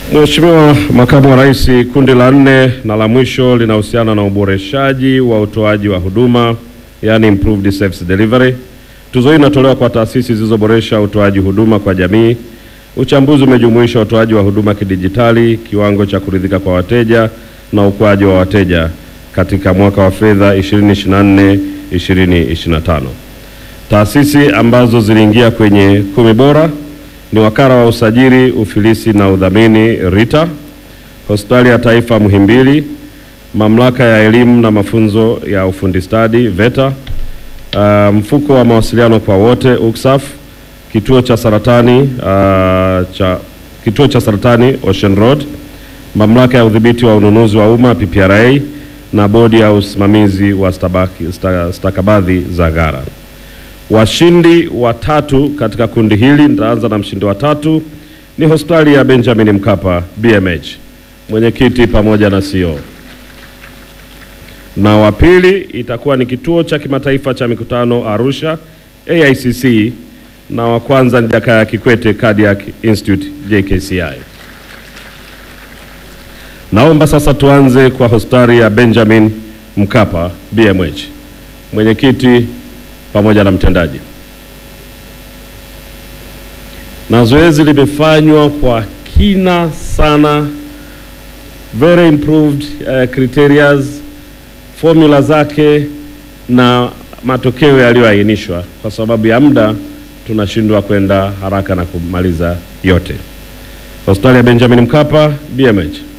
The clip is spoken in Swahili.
Mheshimiwa Makamu wa Rais, kundi la nne na la mwisho linahusiana na uboreshaji wa utoaji wa huduma yani improved service delivery. Tuzo hii inatolewa kwa taasisi zilizoboresha utoaji huduma kwa jamii. Uchambuzi umejumuisha utoaji wa huduma kidijitali, kiwango cha kuridhika kwa wateja na ukuaji wa wateja katika mwaka wa fedha 2024 2025. Taasisi ambazo ziliingia kwenye kumi bora ni Wakala wa Usajili, Ufilisi na Udhamini RITA, Hospitali ya Taifa Muhimbili, Mamlaka ya Elimu na Mafunzo ya Ufundi Stadi VETA, uh, Mfuko wa Mawasiliano kwa Wote UCSAF, Kituo cha Saratani uh, cha Kituo cha Saratani Ocean Road, Mamlaka ya Udhibiti wa Ununuzi wa Umma PPRA na Bodi ya Usimamizi wa stabaki, sta, stakabadhi za gara. Washindi watatu katika kundi hili, nitaanza na mshindi wa tatu ni hospitali ya Benjamin Mkapa BMH, mwenyekiti pamoja na CEO, na wa pili itakuwa ni kituo cha kimataifa cha mikutano Arusha AICC, na wa kwanza ni Jakaya Kikwete Cardiac Institute JKCI. Naomba sasa tuanze kwa hospitali ya Benjamin Mkapa BMH, mwenyekiti pamoja na mtendaji. Na zoezi limefanywa kwa kina sana, very improved uh, criterias, formula zake na matokeo yaliyoainishwa. Kwa sababu ya muda tunashindwa kwenda haraka na kumaliza yote. Hospitali ya Benjamin Mkapa BMH.